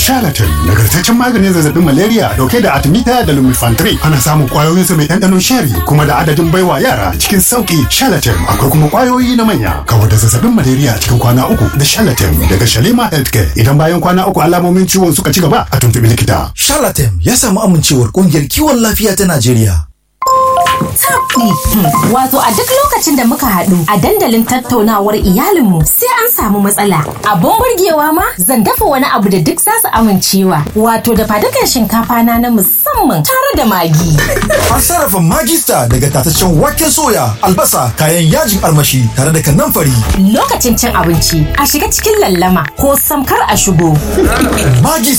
Charlatan nagartaccen maganin zazzabin malaria dauke da artemita da lumefantrine. Ana samun kwayoyin sa mai ɗanɗanon sheri kuma da adadin baiwa yara cikin sauki. Charlatan akwai kuma kwayoyi na manya. Kawar da zazzabin malaria cikin kwana uku da Charlatan daga Shalima Healthcare. Idan bayan kwana uku alamomin ciwon suka ci gaba a tuntuɓi likita. Charlatan ya samu amincewar ƙungiyar kiwon lafiya ta Najeriya. Tabdi. Wato a duk lokacin da muka haɗu a dandalin tattaunawar iyalinmu sai an samu matsala. Abun burgewa ma zan dafa wani abu da duk za su amincewa. Wato da fadukan shinkafa na na musamman tare da magi. An sarrafa magista daga tataccen waken soya, albasa, kayan yajin armashi tare da kanamfari. Lokacin cin abinci a shiga cikin lallama ko samkar a shigo. Magis